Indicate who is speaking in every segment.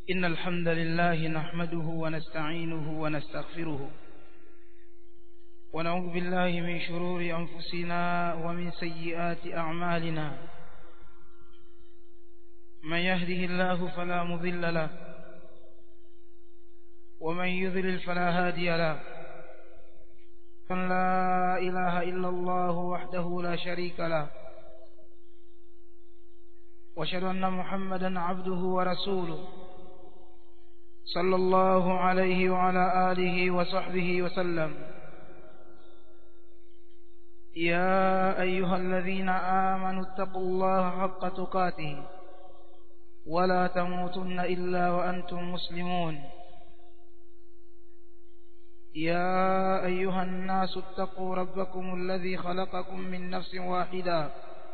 Speaker 1: إن الحمد لله نحمده ونستعينه ونستغفره ونعوذ بالله من شرور أنفسنا ومن سيئات أعمالنا من يهده الله فلا مضل له ومن يضلل فلا هادي له أن لا إله إلا الله وحده لا شريك له واشهد أن محمدا عبده ورسوله صلى الله عليه وعلى آله وصحبه وسلم يا أيها الذين آمنوا اتقوا الله حق تقاته ولا تموتن إلا وأنتم مسلمون يا أيها الناس اتقوا ربكم الذي خلقكم من نفس واحدة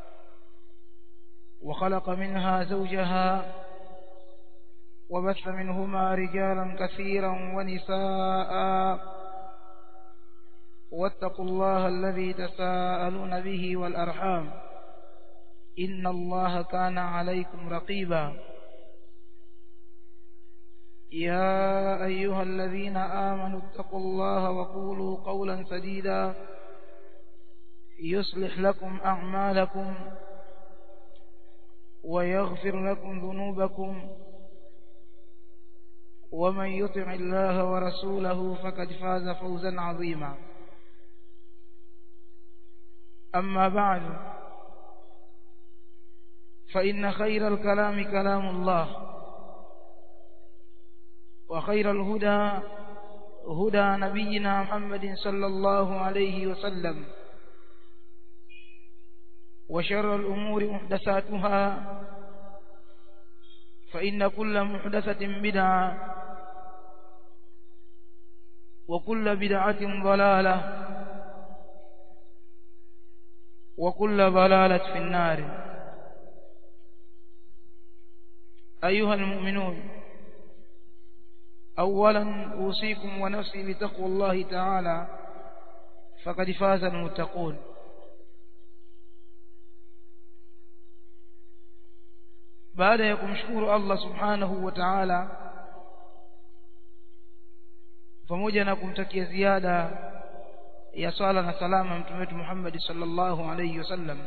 Speaker 1: وخلق منها زوجها وبث منهما رجالا كثيرا ونساء واتقوا الله الذي تساءلون به والأرحام إن الله كان عليكم رقيبا يا أيها الذين آمنوا اتقوا الله وقولوا قولا سديدا يصلح لكم أعمالكم ويغفر لكم ذنوبكم ومن يطع الله ورسوله فقد فاز فوزا عظيما أما بعد فإن خير الكلام كلام الله وخير الهدى هدى نبينا محمد صلى الله عليه وسلم وشر الأمور محدثاتها فإن كل محدثة بدعة وكل بدعة ضلالة وكل ضلالة في النار أيها المؤمنون أولا أوصيكم ونفسي بتقوى الله تعالى فقد فاز المتقون baada ya kumshukuru Allah subhanahu wa ta'ala pamoja na kumtakia ziada ya sala na salama mtume wetu Muhammad sallallahu alayhi wasallam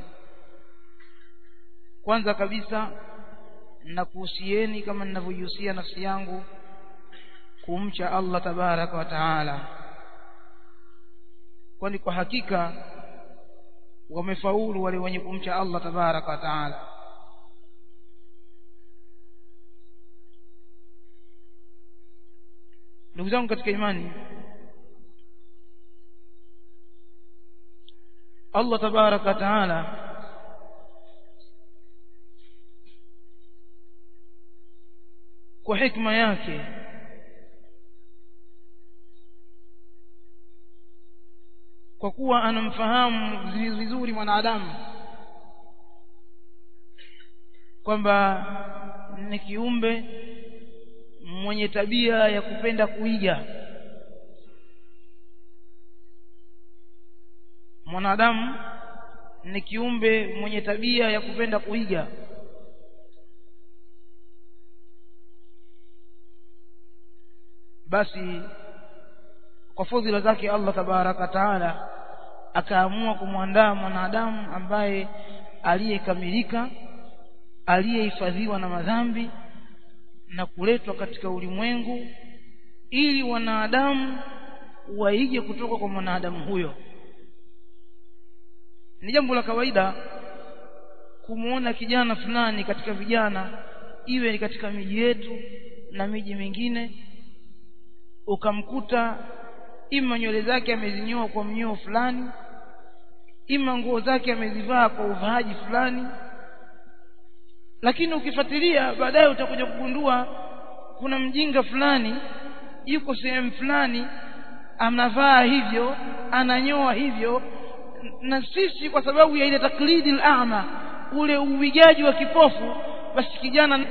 Speaker 1: kwanza kabisa nakuhusieni kama ninavyojihusia nafsi yangu kumcha Allah tabaraka wa taala kwani kwa hakika wamefaulu wale wenye kumcha Allah tabaraka wa taala ndugu zangu katika imani Allah tabaraka taala kwa hikma yake kwa kuwa anamfahamu vizuri mwanadamu kwamba ni kiumbe mwenye tabia ya kupenda kuiga mwanadamu ni kiumbe mwenye tabia ya kupenda kuiga basi kwa fadhila zake Allah tabaraka taala akaamua kumwandaa mwanadamu ambaye aliyekamilika aliyehifadhiwa na madhambi na kuletwa katika ulimwengu ili wanadamu waige kutoka kwa mwanadamu huyo ni jambo la kawaida kumuona kijana fulani katika vijana iwe ni katika miji yetu na miji mingine ukamkuta ima nywele zake amezinyoa kwa mnyoo fulani ima nguo zake amezivaa kwa uvaaji fulani lakini ukifuatilia baadaye utakuja kugundua kuna mjinga fulani yuko sehemu fulani anavaa hivyo ananyoa hivyo na sisi kwa sababu ya ile taklidi al-a'ma ule uigaji wa kipofu basi kijana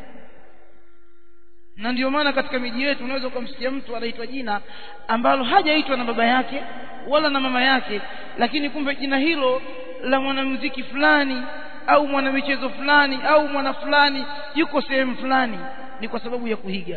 Speaker 1: na ndio maana katika miji yetu unaweza ukamsikia mtu anaitwa jina ambalo hajaitwa na baba yake wala na mama yake lakini kumbe jina hilo la mwanamuziki fulani au mwanamichezo fulani au mwana fulani yuko sehemu fulani ni kwa sababu ya kuiga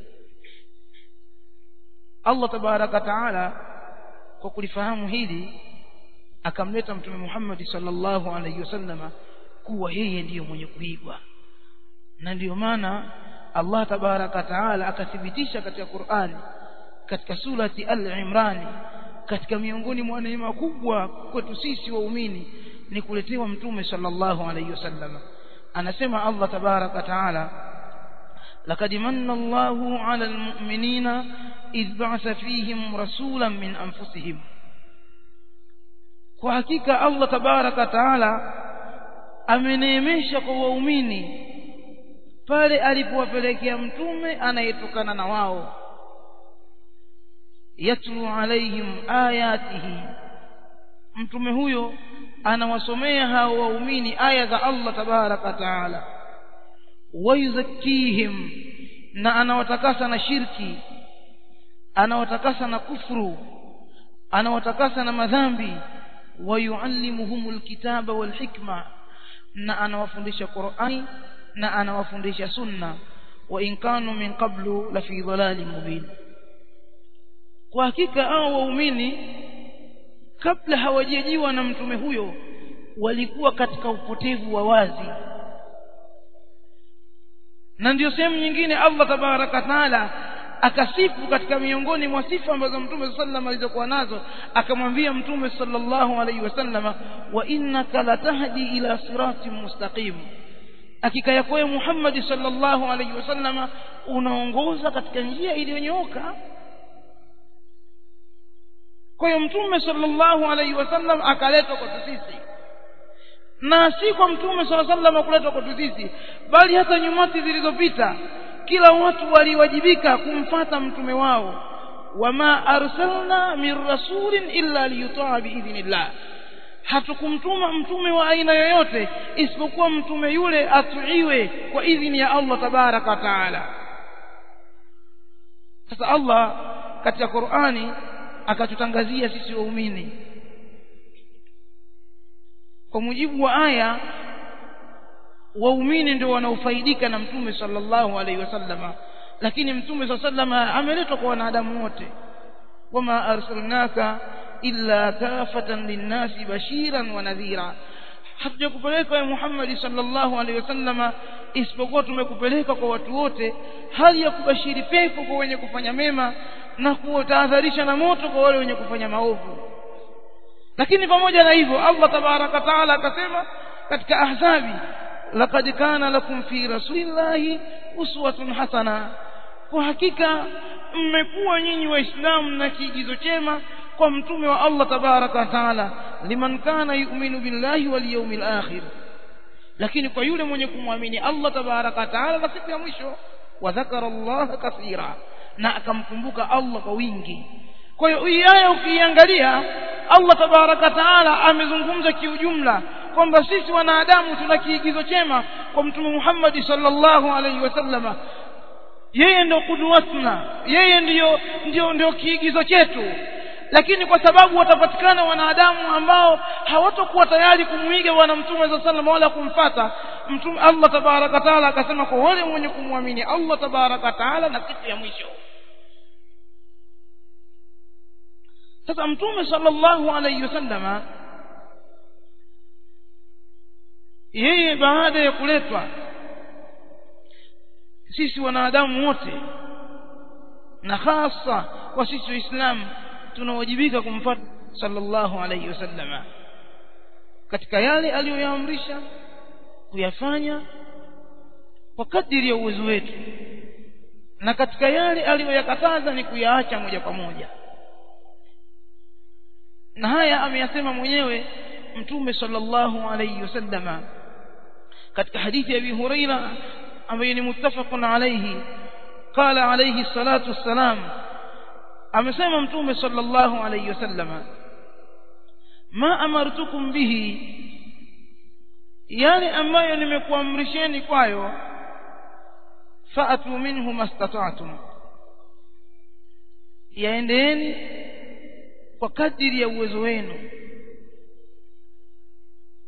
Speaker 1: Allah tabaraka taala kwa kulifahamu hili akamleta mtume Muhammad sallallahu alaihi wasallama kuwa yeye ndiyo mwenye kuigwa na ndiyo maana Allah tabaraka taala akathibitisha katika Qur'ani katika surati Al-Imran katika miongoni mwa neema kubwa kwetu sisi waumini ni kuletewa mtume sallallahu alaihi wasallam anasema Allah tabaraka taala لقد من الله على المؤمنين إذ بعث فيهم رسولا من أنفسهم kwa hakika Allah tabaraka taala ameneemesha kwa waumini pale alipowapelekea mtume anayetokana na wao yatlu alaihim ayatihi mtume huyo anawasomea hao waumini aya za Allah tabaraka taala wayuzakkihim na anawatakasa na shirki anawatakasa na kufru anawatakasa na madhambi wayuallimuhum alkitaba walhikma na anawafundisha Qur'ani na anawafundisha sunna wa in kanu min qablu la fi dhalalin mubin kwa hakika hao waumini kabla hawajajiwa na mtume huyo walikuwa katika upotevu wa wazi na ndio sehemu nyingine Allah tabaraka taala akasifu katika miongoni mwa sifa ambazo mtume sallam alizokuwa nazo akamwambia mtume sallallahu alaihi wasallama wa innaka latahdi ila siratin mustaqim hakika yako wewe Muhammad sallallahu alaihi wasallama unaongoza katika njia iliyonyooka kwa hiyo mtume sallallahu alaihi wasallam akaletwa kwa sisi na si kwa mtume sallallahu alaihi wasallam kuletwa kwa sisi bali hata nyumati zilizopita kila watu waliwajibika kumfata mtume wao wama arsalna min rasulin illa liyutaa biidhnillah hatukumtuma mtume wa aina yoyote isipokuwa mtume yule atuiwe kwa idhini ya Allah tabaraka wa taala sasa Allah katika Qur'ani akatutangazia sisi waumini kwa mujibu wa aya waumini ndio wanaofaidika na mtume sallallahu alaihi wasallama lakini mtume sallallahu alaihi ameletwa kwa wanadamu wote wama arsalnaka illa kafatan linnasi bashiran wa nadhira hatujakupeleka ya Muhammad sallallahu alaihi wasallama isipokuwa tumekupeleka kwa watu wote hali ya kubashiri pepo kwa wenye kufanya mema na kuwatahadharisha na moto kwa wale wenye kufanya maovu lakini pamoja na hivyo Allah tabaraka taala akasema katika ahzabi laqad kana lakum fi rasulillahi uswatun hasana kwa hakika mmekuwa nyinyi waislamu na kiigizo chema kwa mtume wa Allah tabaraka wa taala liman kana yu'minu billahi wal yawmil akhir lakini kwa yule mwenye kumwamini Allah tabaraka wa taala na siku ya mwisho wa dhakara Allah kathira na akamkumbuka Allah kwa wingi kwa hiyo hii aya ukiangalia Allah tabaraka taala amezungumza kiujumla kwamba sisi wanadamu tuna kiigizo chema kwa mtume Muhammad sallallahu alaihi wasallama yeye ndio kudwatna yeye ndiyo ndio ndio kiigizo chetu lakini kwa sababu watapatikana wanadamu ambao hawatakuwa tayari kumwiga bwana mtume za sallam wala kumfata mtume Allah tabaraka taala akasema kwa wale wenye kumwamini Allah tabaraka taala na siku ya mwisho sasa mtume sallallahu alayhi wasallama yeye baada ya kuletwa sisi wanadamu wote na hasa kwa sisi waislamu tunawajibika kumfuata sallallahu alayhi wasallama katika yale aliyoyaamrisha kuyafanya kwa kadiri ya uwezo wetu na katika yale aliyoyakataza ni kuyaacha moja kwa moja na haya ameyasema mwenyewe mtume sallallahu alayhi wasallama katika hadithi ya Abi Huraira ambayo ni muttafaqun alayhi qala alayhi salatu wassalam amesema mtume sallallahu alayhi wasallama ma amartukum bihi yale ambayo nimekuamrisheni kwayo fa'atu minhu mastata'tum yaendeeni kwa kadiri ya uwezo wenu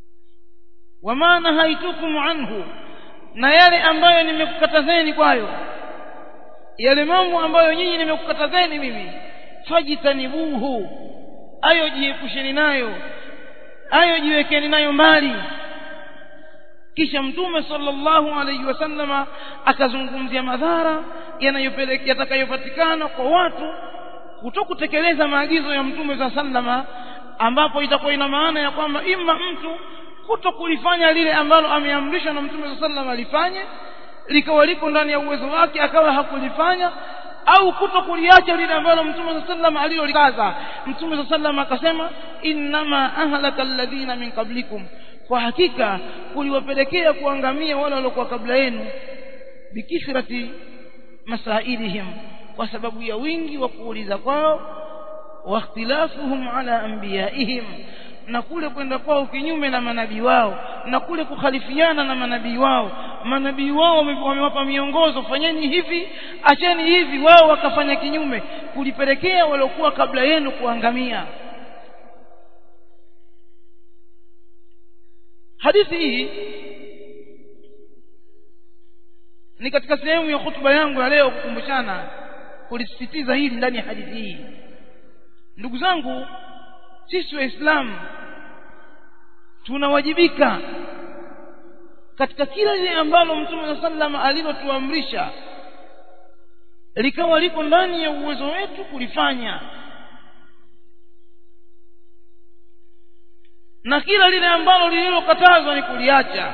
Speaker 1: wama nahaitukum anhu na yale ambayo nimekukatazeni kwayo yale mambo ambayo nyinyi nimekukatazeni mimi fajitanibuhu ayo jiepusheni nayo ayo jiwekeni nayo mbali kisha mtume sallallahu alaihi wasallama akazungumzia madhara yanayopelekea yatakayopatikana kwa watu kutokutekeleza maagizo ya mtume za sallama ambapo itakuwa ina maana ya kwamba ima mtu kuto kulifanya lile ambalo ameamrishwa na mtume saa sallam alifanye likawa liko ndani ya uwezo wake akawa hakulifanya au kuto kuliacha lile ambalo mtume saa sallam alilolikaza mtume saa sallam akasema innama ahlaka alladhina min qablikum kwa hakika kuliwapelekea kuangamia wale waliokuwa kabla yenu bikithrati masailihim kwa sababu ya wingi wa kuuliza kwao wa ikhtilafuhum ala anbiyaihim na kule kwenda kwao kinyume na manabii wao na kule kukhalifiana na manabii wao manabii wao wamewapa miongozo fanyeni hivi acheni hivi wao wakafanya kinyume kulipelekea waliokuwa kabla yenu kuangamia hadithi hii ni katika sehemu ya hutuba yangu ya leo kukumbushana kulisisitiza hili ndani ya hadithi hii ndugu zangu sisi waislamu tunawajibika katika kila lile ambalo mtume saa sallam alilotuamrisha likawa liko ndani ya uwezo wetu kulifanya na kila lile ambalo lililokatazwa ni kuliacha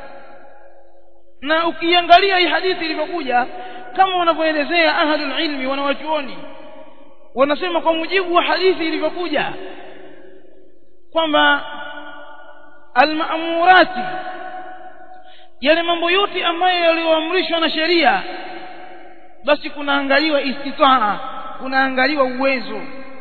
Speaker 1: na ukiangalia hii hadithi ilivyokuja kama wanavyoelezea ahlul ilmi wanawachuoni wanasema kwa mujibu wa hadithi ilivyokuja kwamba almaamurati yale mambo yote ambayo yaliyoamrishwa na sheria basi kunaangaliwa istitaa kunaangaliwa uwezo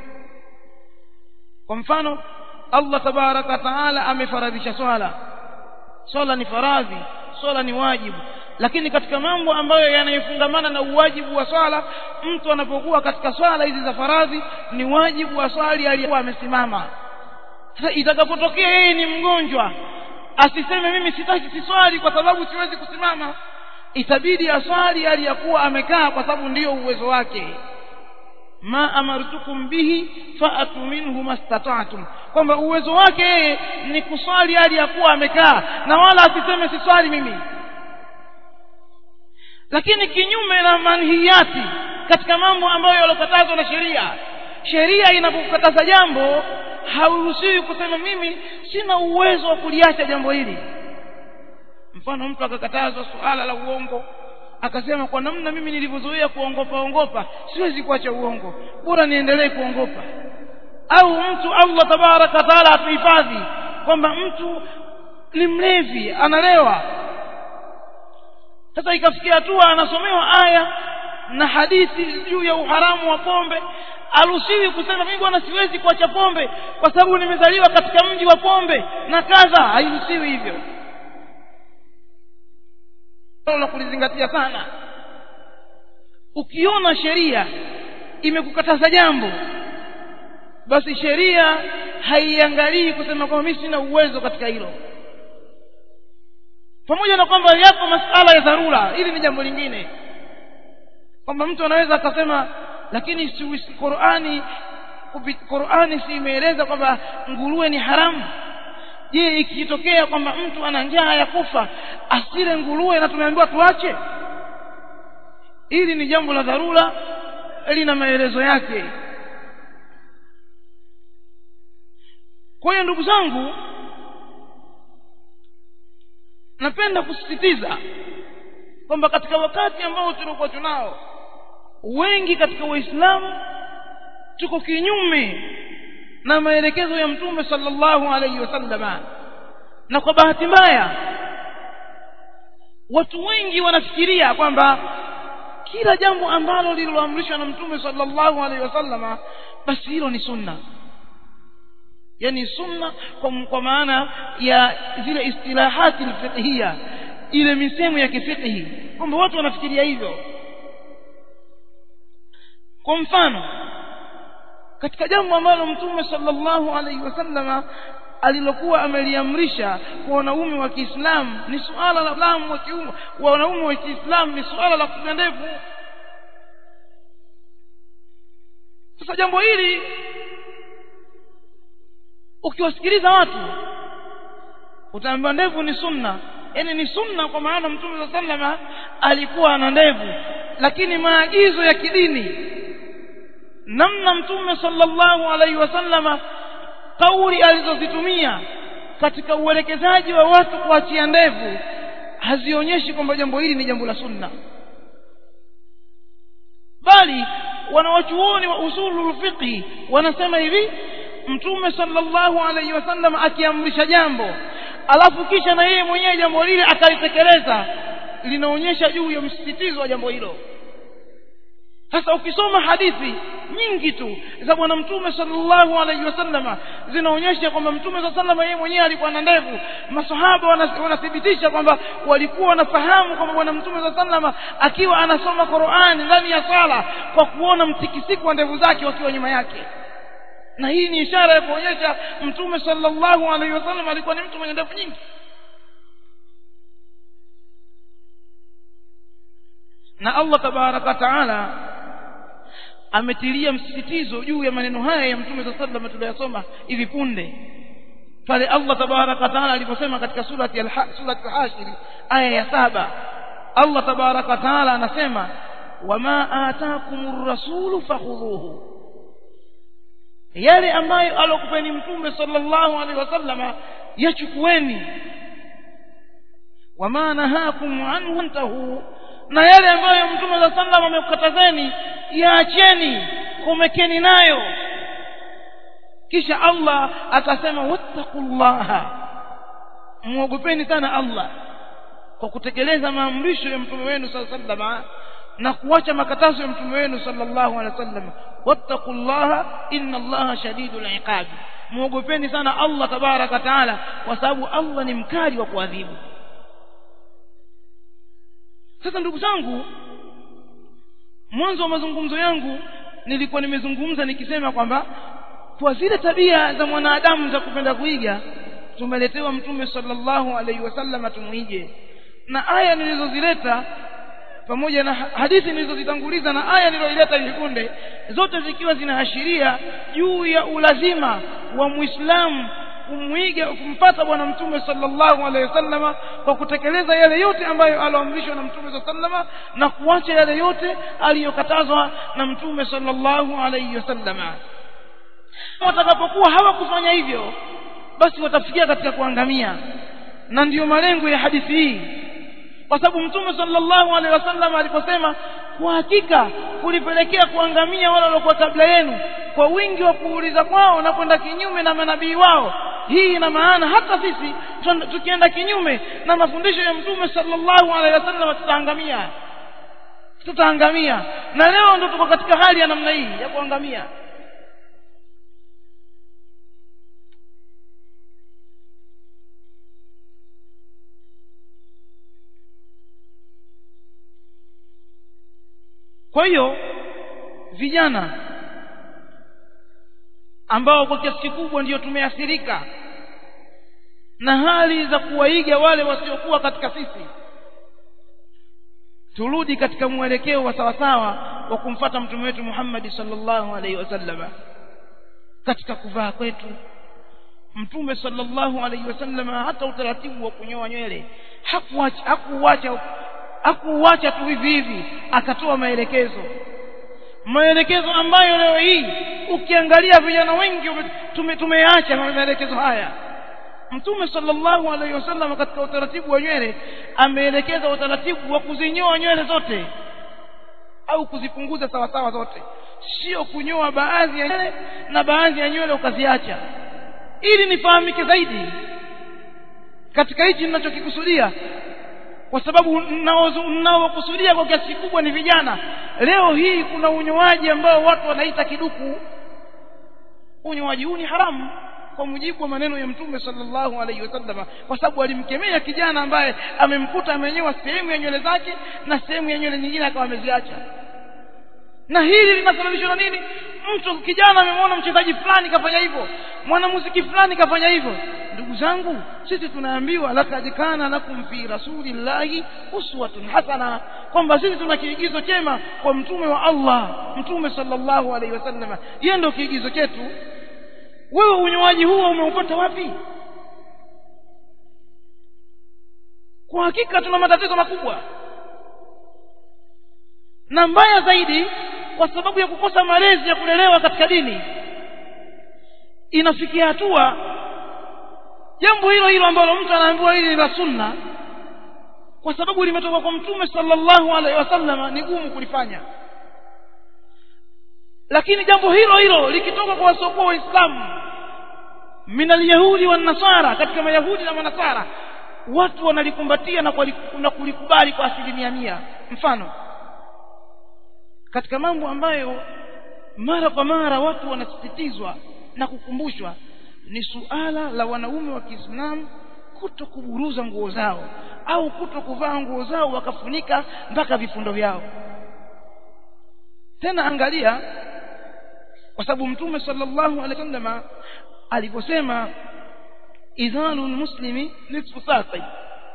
Speaker 1: kwa mfano Allah tabaraka taala amefaradhisha swala swala ni faradhi swala ni wajibu lakini katika mambo ambayo yanayofungamana na uwajibu wa swala mtu anapokuwa katika swala hizi za faradhi ni wajibu wa swali aliyekuwa amesimama sasa itakapotokea yeye ni mgonjwa asiseme mimi sitaki siswali kwa sababu siwezi kusimama itabidi aswali aliyakuwa amekaa kwa sababu ndiyo uwezo wake ma amartukum bihi faatu minhu mastata'tum kwamba uwezo wake yeye ni kuswali hali ya kuwa amekaa na wala asiseme siswali mimi lakini kinyume na manhiyati katika mambo ambayo yalokatazwa na sheria sheria inapokataza jambo hauruhusiwi kusema mimi sina uwezo wa kuliacha jambo hili mfano mtu akakatazwa suala la uongo akasema kwa namna mimi nilivyozoea kuongopa ongopa siwezi kuacha uongo bora niendelee kuongopa au mtu Allah tabaraka taala atuhifadhi kwamba mtu ni mlevi analewa sasa ikafikia hatua anasomewa aya na hadithi juu ya uharamu wa pombe aruhusiwi kusema mimi bwana siwezi kuacha pombe kwa sababu nimezaliwa katika mji wa pombe na kadha hairuhusiwi hivyo la kulizingatia sana ukiona sheria imekukataza jambo basi sheria haiangalii kusema kwamba mimi sina uwezo katika hilo pamoja na kwamba yapo masala ya dharura hili ni jambo lingine kwamba mtu anaweza akasema lakini si Qur'ani Qur'ani si imeeleza kwamba nguruwe ni haramu je ikitokea kwamba mtu ana njaa ya kufa asile nguruwe na tumeambiwa tuache hili ni jambo la dharura lina maelezo yake kwa hiyo ndugu zangu napenda kusisitiza kwamba katika wakati ambao tulikuwa tunao wengi katika waislamu tuko kinyume na maelekezo ya mtume sallallahu alaihi wasallama na kwa bahati mbaya watu wengi wanafikiria kwamba kila jambo ambalo lililoamrishwa na mtume sallallahu alaihi wasallama basi hilo ni sunna yani sunna kwa, kwa maana ya zile istilahati alfiqhiyya ile misemo ya kifiqhi kwamba watu wanafikiria hivyo kwa mfano katika jambo ambalo mtume sallallahu alaihi wasallama alilokuwa ameliamrisha kwa wanaume wa Kiislamu ni suala la lamu wa kiume wa wanaume wa Kiislamu ni suala la kufunga ndevu sasa jambo hili ukiwasikiliza watu utaambiwa ndevu ni sunna yaani ni sunna kwa maana mtume saa salama alikuwa ana ndevu lakini maagizo ya kidini namna mtume sallallahu alaihi wasallama kauli alizozitumia katika uelekezaji wa watu kuachia ndevu hazionyeshi kwamba jambo hili ni jambo la sunna bali wanawachuoni wa usulul fiqhi wanasema hivi mtume sallallahu alaihi wasallam akiamrisha jambo alafu kisha na yeye mwenyewe jambo lile akalitekeleza linaonyesha juu ya msisitizo wa jambo hilo sasa ukisoma hadithi nyingi tu za bwana mtume sallallahu alaihi wasallama zinaonyesha kwamba mtume saa salama yeye mwenyewe alikuwa na ndevu masahaba wanathibitisha kwamba walikuwa wanafahamu kwamba bwana mtume saa salama akiwa anasoma qurani ndani ya sala kwa kuona mtikisiko wa ndevu zake wakiwa nyuma yake na hii ni ishara ya kuonyesha mtume sallallahu alaihi wasallam alikuwa ni mtu mwenye ndevu nyingi na allah tabaraka wataala ametilia msisitizo juu ya maneno haya ya mtume saa sallam tuliyosoma hivi punde pale allah tabaraka wataala aliposema katika surati al-hashiri aya ya saba allah tabaraka wataala anasema wama atakum rasulu fakhudhuhu yale ambayo alokupeni mtume sallallahu alaihi wasallama yachukueni wama nahakum anhu antahu na yale ambayo mtume saa sallam amekukatazeni yaacheni komekeni nayo kisha allah akasema wattaqullaha muogopeni sana allah kwa kutekeleza maamrisho ya mtume wenu saa sallama na kuacha makatazo ya mtume wenu sallallahu alaihi wasallam wattaqullaha inna allaha shadidul iqab muogopeni sana allah tabaraka taala kwa sababu allah ni mkali wa kuadhibu sasa ndugu zangu mwanzo wa mazungumzo yangu nilikuwa nimezungumza nikisema kwamba kwa zile tabia za mwanadamu za kupenda kuiga tumeletewa mtume sallallahu alaihi wasallam tumuige na aya nilizozileta pamoja na hadithi nilizozitanguliza na aya nilizoileta hivi punde zote zikiwa zinaashiria juu ya ulazima wa muislamu kumwiga kumpata bwana mtume sallallahu alaihi wasallama kwa kutekeleza yale yote ambayo aloamrishwa na mtume saa sallama na kuacha yale yote aliyokatazwa na mtume sallallahu alaihi wasallama watakapokuwa hawakufanya hivyo basi watafikia katika kuangamia na ndiyo malengo ya hadithi hii kwa sababu mtume sallallahu alaihi wasallam aliposema kwa hakika kulipelekea kuangamia wale waliokuwa kabla yenu kwa wingi wa kuuliza kwao na kwenda kinyume na manabii wao hii ina maana hata sisi tukienda kinyume na mafundisho ya mtume sallallahu alaihi wasallam tutaangamia tutaangamia na leo ndo tuko katika hali ya namna hii ya kuangamia kwa hiyo vijana ambao kwa kiasi kikubwa ndio tumeathirika na hali za kuwaiga wale wasiokuwa katika sisi turudi katika mwelekeo wa sawasawa wa kumfata mtume wetu Muhammad sallallahu alaihi wasallam katika kuvaa kwetu mtume sallallahu alaihi wasallam hata utaratibu wa kunyoa nywele hakuacha hakuacha hakuacha tu hivi hivi akatoa maelekezo maelekezo ambayo leo hii ukiangalia vijana wengi tume, tumeacha maelekezo haya mtume sallallahu alaihi wasallam katika utaratibu wa nywele ameelekeza utaratibu wa kuzinyoa nywele zote au kuzipunguza sawasawa zote sio kunyoa baadhi ya nywele na baadhi ya nywele ukaziacha ili nifahamike zaidi katika hichi ninachokikusudia kwa sababu ninaokusudia kwa kiasi kikubwa ni vijana leo hii kuna unyoaji ambao watu wanaita kiduku unyoaji huu ni haramu kwa mujibu wa maneno ya mtume sallallahu alaihi wasallam kwa sababu alimkemea kijana ambaye amemkuta amenyoa sehemu ya nywele zake na sehemu ya nywele nyingine akawa ameziacha na hili linasababishwa na nini mtu kijana amemwona mchezaji fulani kafanya hivyo mwanamuziki fulani kafanya hivyo ndugu zangu sisi tunaambiwa lakad kana lakum fi rasulillahi uswatun hasana kwamba sisi tuna kiigizo chema kwa mtume wa Allah mtume sallallahu alaihi wasallam yeye ndio kiigizo chetu wewe unywaji huo umeupata wapi kwa hakika tuna matatizo makubwa na mbaya zaidi kwa sababu ya kukosa malezi ya kulelewa katika dini inafikia hatua jambo hilo hilo ambalo mtu anaambiwa hili ni la sunna kwa sababu limetoka kwa mtume sallallahu alaihi wasallam ni gumu kulifanya lakini jambo hilo hilo likitoka kwa wasiokuwa waislamu min alyahudi wan-nasara katika mayahudi na manasara watu wanalikumbatia na, na kulikubali kwa asilimia mia mfano katika mambo ambayo mara kwa mara watu wanasisitizwa na kukumbushwa ni suala la wanaume wa Kiislamu kuto kuburuza nguo zao au kuto kuvaa nguo zao wakafunika mpaka vifundo vyao tena angalia kwa sababu mtume sallallahu alaihi wasallam aliposema idhalul muslimi nisfu saqi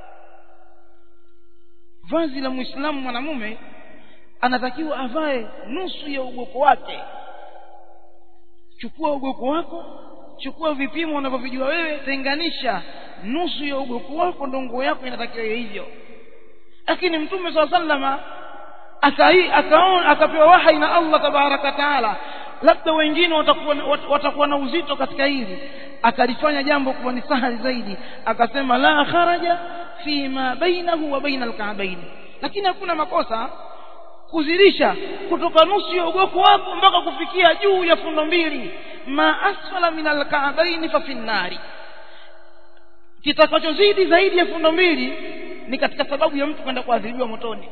Speaker 1: vazi la muislamu mwanamume anatakiwa avae nusu ya ugoko wake chukua ugoko wako chukua vipimo unavyovijua wewe tenganisha nusu ya ugoko wako ndo nguo yako inatakiwa hivyo lakini mtume saa sallama akaona akapewa wahai na Allah tabaraka taala labda wengine watakuwa watakuwa na uzito katika hili akalifanya jambo kuwa ni sahali zaidi akasema la kharaja fi ma bainahu wa baina alka'bayn lakini hakuna makosa kuzidisha kutoka nusu ya ugoko wako mpaka kufikia juu ya fundo mbili ma asfala min alka'bayn fa fi nnari kitakachozidi zaidi ya fundo mbili ni katika sababu ya mtu kwenda kuadhibiwa motoni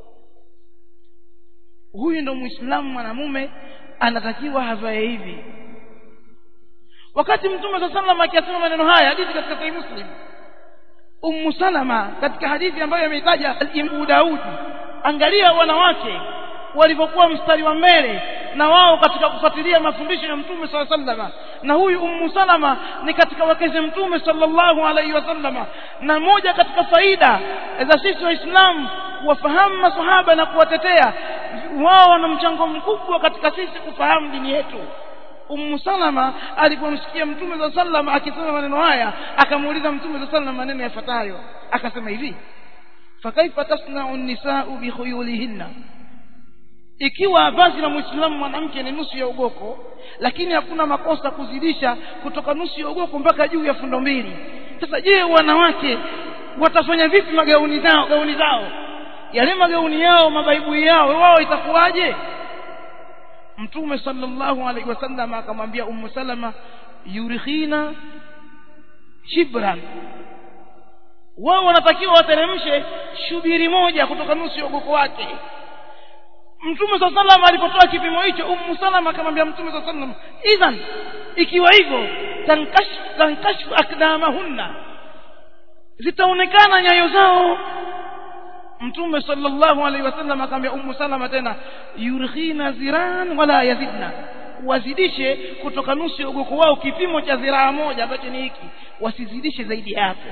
Speaker 1: huyu ndo muislamu mwanamume anatakiwa havae hivi wakati mtume saa salam akiyasema maneno haya hadithi katika sahih muslim ummu salama katika hadithi ambayo ameitaja imamu daudi angalia wanawake walivyokuwa mstari wa mbele na wao katika kufuatilia mafundisho ya mtume saa sallama na huyu ummu salama ni katika wakeze mtume sallallahu alaihi wasallama na moja katika faida za sisi waislamu kuwafahamu masahaba na kuwatetea wao wana mchango mkubwa katika sisi kufahamu dini yetu Ummu Salama alipomsikia Mtume za sallam akisema maneno haya akamuuliza Mtume za sallam maneno yafuatayo akasema hivi fakaifa tasna'u an-nisa'u bi khuyulihinna ikiwa vazi la muislamu mwanamke ni nusu ya ugoko lakini hakuna makosa kuzidisha kutoka nusu ya ugoko mpaka juu ya fundo mbili sasa je wanawake watafanya vipi magauni zao gauni zao yale magauni yao mabaibui yao wao itakuwaje mtume sallallahu alaihi wasallam akamwambia ummu salama yurikhina shibran wao wanatakiwa wateremshe shubiri moja kutoka nusu ya ugoko wake mtume saa salam alipotoa kipimo hicho ummu salama akamwambia mtume saa salam idhan ikiwa hivyo tankashfu akdamahunna zitaonekana nyayo zao mtume sallallahu alaihi wasallam akamwambia ummu salama tena yurkhina ziran wala yazidna wazidishe kutoka nusu ya ugoko wao kipimo cha ziraa moja ambacho ni hiki wasizidishe zaidi hapo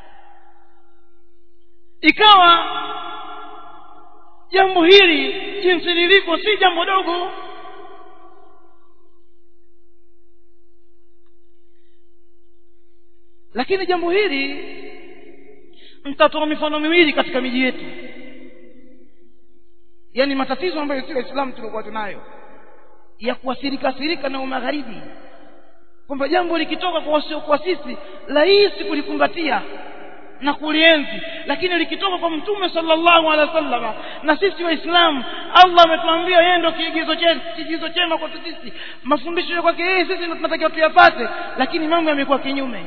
Speaker 1: ikawa jambo hili jinsi lilivyo si jambo dogo lakini jambo hili mtatoa mifano miwili katika miji yetu yaani matatizo ambayo si waislamu tulikuwa tunayo ya kuathirika athirika na umagharibi kwamba jambo likitoka kwa wasiokuwa sisi rahisi kulikumbatia na kulienzi lakini likitoka kwa mtume sallallahu alaihi wasallam na sisi waislamu Allah ametuambia yeye ndio kiigizo chetu kiigizo chema kwa sisi mafundisho ya kwake yeye sisi ndio tunatakiwa tuyapate lakini mambo yamekuwa kinyume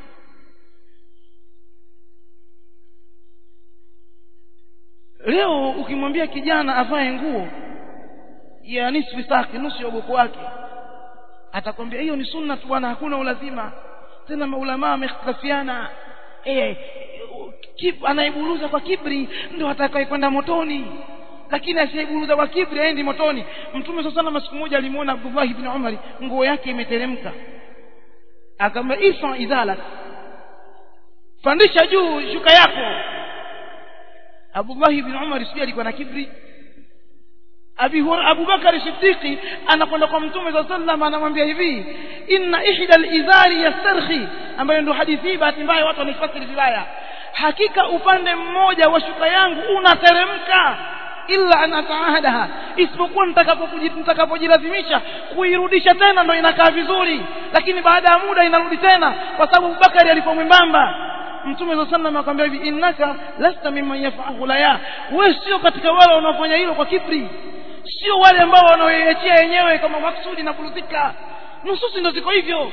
Speaker 1: leo ukimwambia kijana avae nguo ya nisfu saki nusu ya ugoko wake atakwambia hiyo ni sunna tu bwana hakuna ulazima tena maulama wamekhtalafiana eh kib, anaiburuza kwa kibri ndio atakaye kwenda motoni lakini asiyeiburuza kwa kibri aendi motoni mtume sasa na siku moja alimuona Abdullah ibn Umar nguo yake imeteremka akamwambia ifa idhala pandisha juu shuka yako Abdullah ibn Umar sijui alikuwa na kibri Abi Abu Bakari Siddiqi anakwenda kwa Mtume صلى الله عليه anamwambia hivi inna ihda al-izari yastarhi ambayo ndio hadithi hii bahati mbaya watu wanaifasiri vibaya hakika upande mmoja wa shuka yangu unateremka illa an ataahadaha isipokuwa nitakapojilazimisha kuirudisha tena ndo inakaa vizuri lakini baada ya muda inarudi tena kwa sababu Abubakari alikuwa mwembamba Mtume صلى الله عليه akamwambia hivi innaka lasta mimman yaf'alu la wewe sio katika wale wanaofanya hilo kwa kibri sio wale ambao wanaoiachia yenyewe kama maksudi na kurudhika nususi ndo ziko hivyo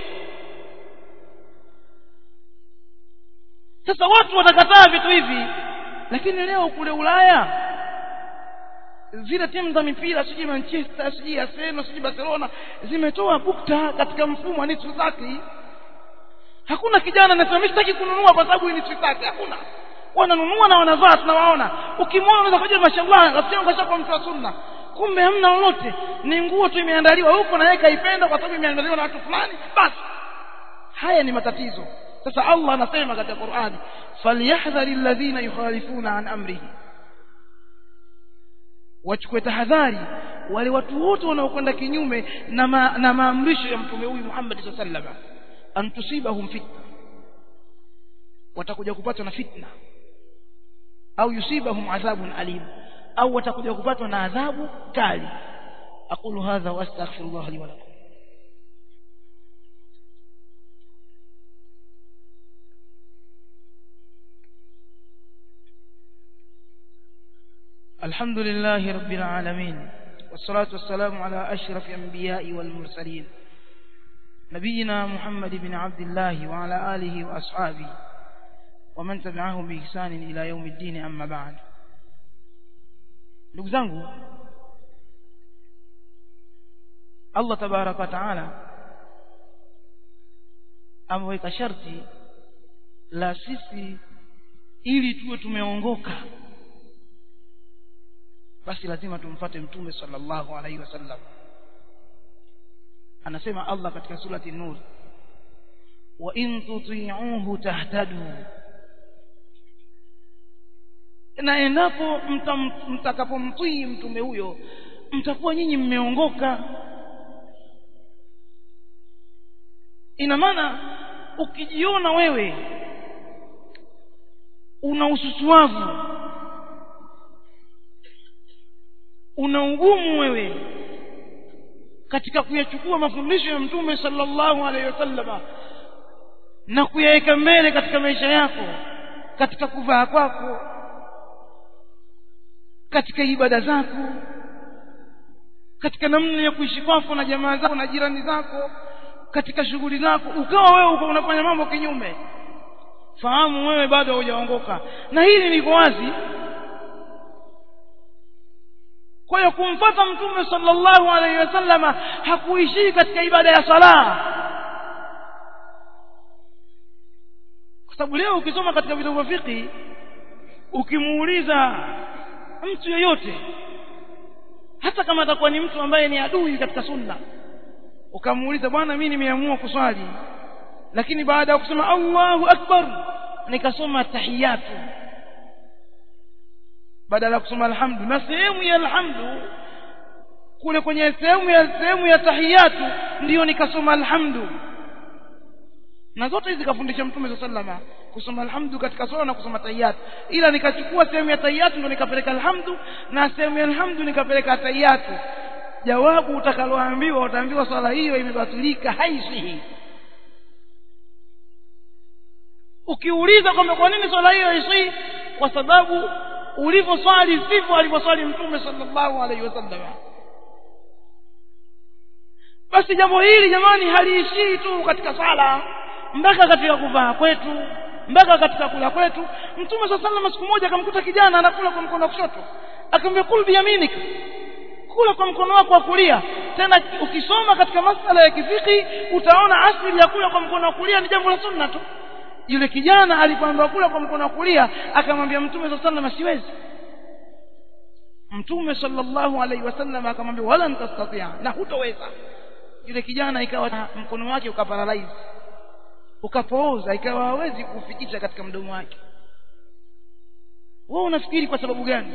Speaker 1: sasa watu watakataa vitu hivi lakini leo kule Ulaya zile timu za mipira sijui Manchester sijui Arsenal sijui Barcelona zimetoa bukta katika mfumo wa nisfu zaki hakuna kijana anasema mimi sitaki kununua kwa sababu ni nisfu zaki hakuna wananunua na wanavaa tunawaona ukimwona unaweza kujua mashallah rafiki yangu kashakuwa mtu wa sunna kumbe hamna lolote ni nguo tu imeandaliwa huko na yeye kaipenda kwa sababu imeandaliwa na watu fulani basi haya ni matatizo sasa Allah anasema katika Qur'ani falyahdhari alladhina yukhalifuna an amrihi wachukue tahadhari wale watu wote wanaokwenda kinyume na ma, na maamrisho ya mtume huyu Muhammad sallallahu alaihi wasallam antusibahum fitna watakuja kupatwa na fitna au yusibahum adhabun alim au watakuja kupatwa na adhabu kali aqulu hadha wa astaghfirullah li wa lakum الحمد لله رب العالمين والصلاة والسلام على أشرف الأنبياء والمرسلين نبينا محمد بن عبد الله وعلى آله وأصحابه ومن تبعهم بإحسان إلى يوم الدين أما بعد ndugu zangu Allah tabaraka wa taala ameweka sharti la sisi ili tuwe tumeongoka basi lazima tumfuate mtume sallallahu alaihi wasallam anasema Allah katika surati nur wa in tuti'uhu tahtadu na endapo mtakapomtii mtume huyo mtakuwa nyinyi mmeongoka ina maana ukijiona wewe una ususuavu una ugumu wewe katika kuyachukua mafundisho ya mtume sallallahu alaihi wasallam na kuyaweka mbele katika maisha yako katika kuvaa kwako katika ibada zako katika namna ya kuishi kwako na jamaa zako na jirani zako katika shughuli zako ukawa wewe uko unafanya mambo kinyume fahamu wewe bado hujaongoka na hili liko wazi kwa hiyo kumfuata mtume sallallahu alaihi wasallama hakuishii katika ibada ya sala kwa sababu leo ukisoma katika vitabu vya fiqh ukimuuliza mtu yoyote hata kama atakuwa ni mtu ambaye ni adui katika sunna ukamuuliza bwana mimi nimeamua kuswali lakini baada ya kusema Allahu akbar nikasoma tahiyatu badala ya kusoma alhamdu na sehemu ya alhamdu kule kwenye sehemu ya sehemu ya tahiyatu ndiyo nikasoma alhamdu na zote hizi kafundisha mtume sallama kusoma alhamdu katika swala na kusoma tahiyatu ila nikachukua sehemu ya tahiyatu ndo nikapeleka alhamdu na sehemu ya alhamdu nikapeleka tahiyatu jawabu utakaloambiwa utaambiwa swala hiyo imebatilika haisihi ukiuliza kwamba kwa nini swala hiyo haisihi kwa sababu ulivyoswali sivyo alivyoswali mtume sallallahu alaihi wasallam basi jambo hili jamani haliishii tu katika swala mpaka katika kuvaa kwetu mpaka katika kula kwetu mtume saa salama siku moja akamkuta kijana anakula kwa mkono wa kushoto akamwambia kul biyaminika kula kwa mkono wako wa kulia tena ukisoma katika masala ya kifiki utaona asili ya kula kwa mkono wa kulia ni jambo la sunna tu yule kijana alipoambiwa kula kwa mkono wa kulia akamwambia mtume saa salama siwezi mtume sallallahu alaihi wasallam akamwambia wala ntastatia na hutoweza yule kijana ikawa mkono wake ukaparalyze ukapooza ikawa hawezi kufikisha katika mdomo wake wewe unafikiri kwa sababu gani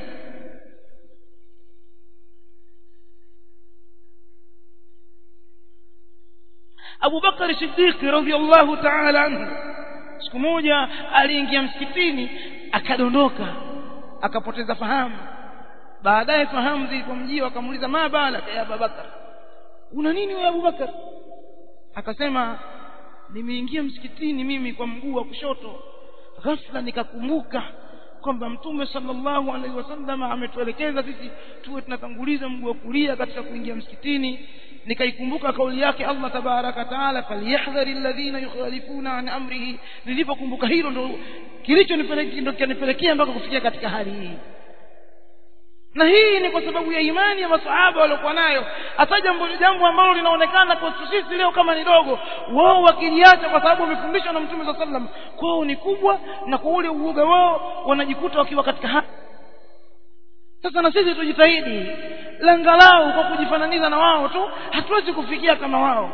Speaker 1: Abu Bakar Siddiq radhiyallahu ta'ala anhu siku moja aliingia msikitini akadondoka akapoteza fahamu baadaye fahamu zilipomjia akamuuliza ma bala ya Abu Bakar una nini wewe Abu Bakar akasema nimeingia msikitini mimi kwa mguu wa kushoto ghafla nikakumbuka kwamba mtume sallallahu alaihi wasallam ametuelekeza sisi tuwe tunatanguliza mguu wa kulia katika kuingia msikitini nikaikumbuka kauli yake Allah tabaraka taala falyahdhari alladhina yukhalifuna an amrihi nilipokumbuka hilo ndo kilichonipelekea ndo kinipelekea mpaka kufikia katika hali hii na hii ni kwa sababu ya imani ya masahaba waliokuwa nayo hata jambo jambo ambalo linaonekana kwa sisi leo kama ni dogo wao wakiliacha kwa sababu wamefundishwa na mtume sallallahu alaihi wasallam kwao ni kubwa na kwa ule uoga wao wanajikuta wakiwa katika hali sasa na sisi tujitahidi langalau kwa kujifananiza na wao tu hatuwezi kufikia kama wao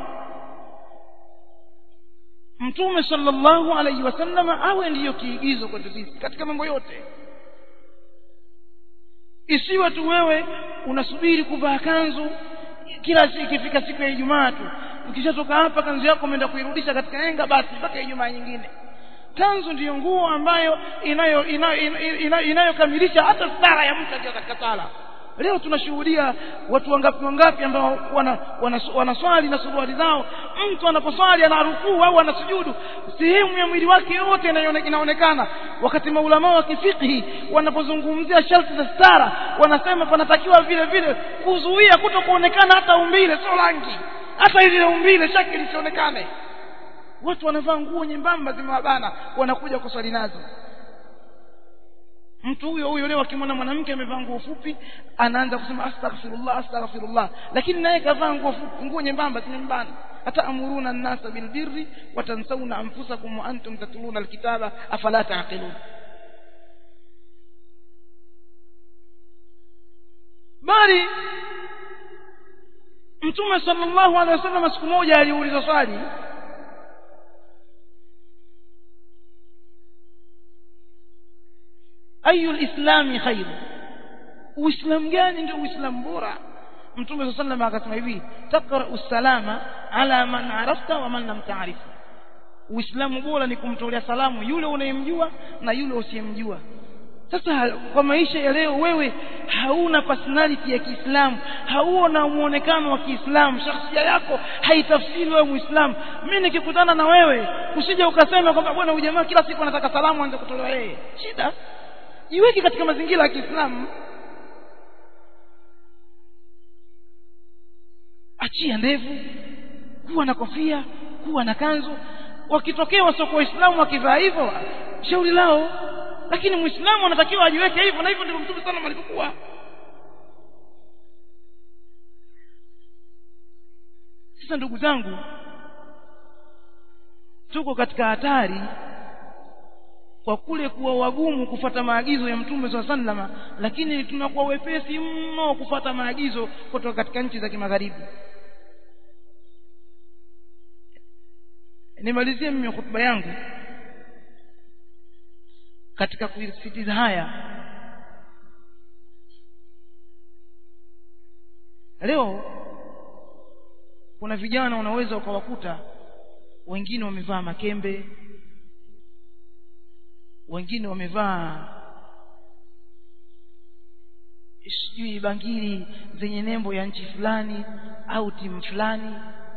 Speaker 1: mtume sallallahu alaihi wasallam awe ndiyo kiigizo kwetu sisi katika mambo yote isiwe tu wewe unasubiri kuvaa kanzu kila siku ikifika siku ya Ijumaa tu ukishatoka hapa kanzu yako umeenda kuirudisha katika enga basi mpaka Ijumaa nyingine kanzu ndiyo nguo ambayo inayo inayokamilisha inayo, inayo, inayo hata stara ya mtu akiwa katika sala leo tunashuhudia watu wangapi wangapi ambao wanaswali wana, wana na suruali zao mtu anaposwali anarukuu au anasujudu sehemu ya mwili wake yote inaonekana wakati maulama wa kifiqhi wanapozungumzia sharti za stara wanasema panatakiwa vile vile kuzuia kuto kuonekana hata umbile sio rangi hata ile umbile shaki lisionekane watu wanavaa nguo nyembamba zimewabana wanakuja kuswali nazo mtu huyo huyo leo akimwona mwanamke amevaa nguo fupi anaanza kusema astaghfirullah astaghfirullah lakini naye kavaa nguo fupi nguo nyembamba zimembana hata amuruna an-nasa bil birri wa tansawna anfusakum wa antum tatluna al-kitaba afala taqilun bali mtume sallallahu alaihi wasallam siku moja aliuliza swali ayu lislami khairu uislamu gani ndio uislamu bora mtume saa sallam akasema hivi taqrau salama ala man arafta wa man lam taarif uislamu bora ni kumtolea salamu yule unayemjua na yule usiyemjua sasa kwa maisha ya leo wewe hauna personality ya Kiislamu hauna muonekano wa Kiislamu shakhsia yako haitafsiri wewe Muislamu mimi nikikutana na wewe usije ukasema kwamba bwana huyu jamaa kila siku anataka salamu aanze kutolewa yeye shida jiweke katika mazingira ya Kiislamu achia ndevu kuwa na kofia kuwa na kanzu wakitokea wasoko waislamu wakivaa hivyo shauri lao lakini muislamu anatakiwa ajiweke hivyo na hivyo ndivyo mtume sana alivyokuwa sasa ndugu zangu tuko katika hatari kwa kule kuwa wagumu kufata maagizo ya mtume swalla sallama lakini tunakuwa wepesi mno kufata maagizo kutoka katika nchi za kimagharibi nimalizie mimi hotuba yangu katika kusisitiza haya leo kuna vijana unaweza ukawakuta wengine wamevaa makembe wengine wamevaa sijui bangili zenye nembo ya nchi fulani au timu fulani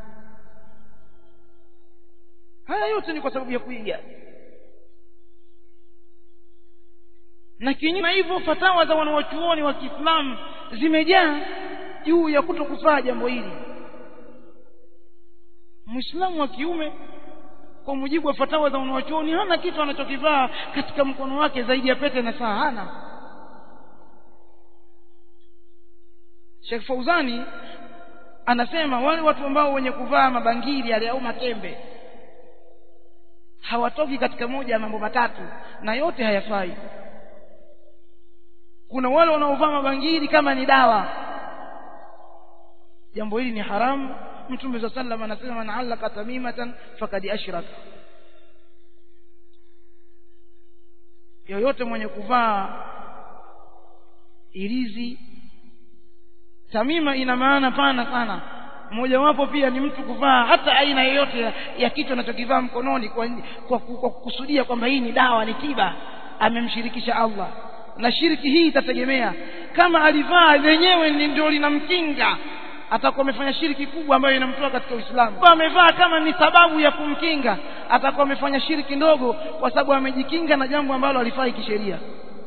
Speaker 1: haya yote ni kwa sababu ya kuiga na kinyume hivyo fatawa za wanawachuoni wa Kiislamu zimejaa juu ya kuto kufaa jambo hili Muislamu wa kiume kwa mujibu wa fatawa za wanawachuoni hana kitu anachokivaa katika mkono wake zaidi ya pete na saa hana Sheikh Fauzani anasema wale watu ambao wenye kuvaa mabangili yale au makembe hawatoki katika moja ya mambo matatu na yote hayafai kuna wale wanaovaa mabangili kama ni dawa jambo hili ni haramu mtume صلى الله عليه وسلم anasema man allaka tamimatan faqad ashraka yoyote mwenye kuvaa irizi tamima ina maana pana sana mojawapo pia ni mtu kuvaa hata aina yoyote ya, ya kitu anachokivaa mkononi kwa, kwa, kwa kukusudia kwamba hii ni dawa ni tiba amemshirikisha Allah na shiriki hii itategemea kama alivaa lenyewe ndio linamkinga atakuwa amefanya shiriki kubwa ambayo inamtoa katika Uislamu kama amevaa kama ni sababu ya kumkinga atakuwa amefanya shiriki ndogo kwa sababu amejikinga na jambo ambalo alifai kisheria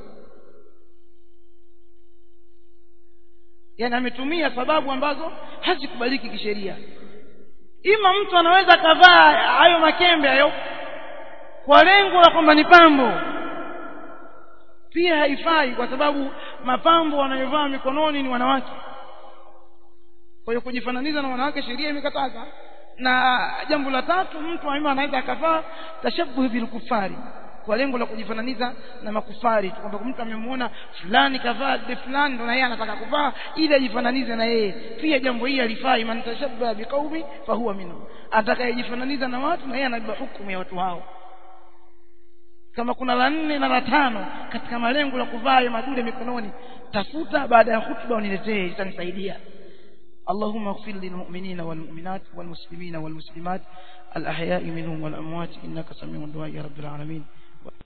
Speaker 1: yani ametumia sababu ambazo hazikubaliki kisheria ima mtu anaweza kavaa hayo makembe hayo kwa lengo la kwamba ni pambo pia haifai kwa sababu mapambo wanayovaa mikononi ni wanawake kwa hiyo kujifananiza na wanawake sheria imekataza na jambo la tatu mtu aima anaweza akavaa tashabuhi bilkufari kwa lengo la kujifananiza na makufari kwamba mtu amemuona fulani kavaa de fulani ndo na yeye anataka kuvaa ili ajifananize na yeye pia jambo hili alifai man tashabbaha biqaumi fahuwa minhu atakayejifananiza na watu na yeye anabeba hukumu ya watu hao kama kuna la nne na la tano katika malengo la kuvaa ya madude mikononi tafuta baada ya hutuba uniletee itanisaidia اللهم اغفر للمؤمنين والمؤمنات والمسلمين والمسلمات الأحياء منهم والأموات إنك سميع الدعاء يا رب العالمين